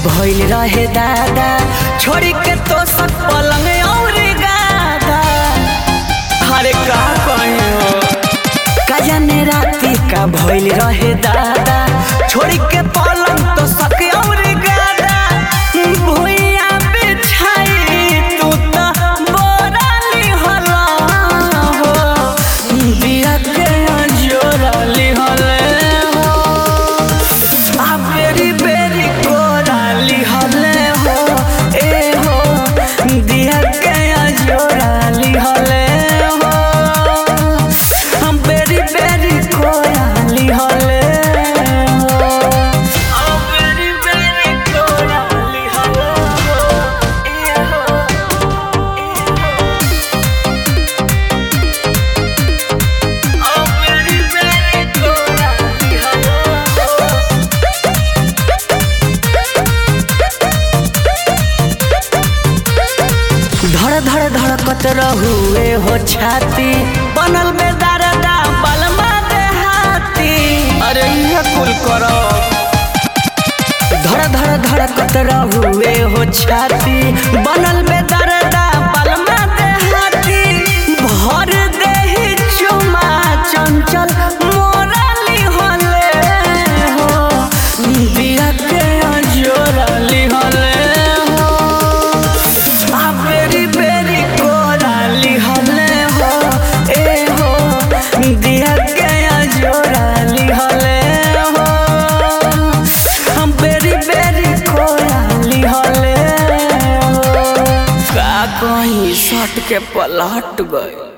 भइल रहे दादा छोड़ी के तो सब पलंग और गादा अरे का कहे हो का जाने राती का भइल रहे दादा छोड़ी के पलंग तो सक और गादा भुइया बिछाई तू तो बोराली हला हो बिया के जोराली हले हो आ बेरी बेरी कोराली हले हो ए हो दिया के जोराली हले हो हम बेरी बेरी कोराली हले हो आ बेरी बेरी कोराली हले हो ए हो आ बेरी बेरी कोराली हले हो धड़ धड़ धड़कत रहुए हो छाती बनल में दरदा बलमा देहाती अरे ये कुल करो धड़ धड़ धड़कत रहुए हो छाती बनल में दरदा बलमा देहाती भर देही चुमा चंचल मोराली होले हो बिया के जोराली होले हो आ बेरी बेरी कोराली हले हो ए हो दिया गया जोराली हले हो हम बेरी बेरी कोराली हले हो का कहीं सट के पलट गए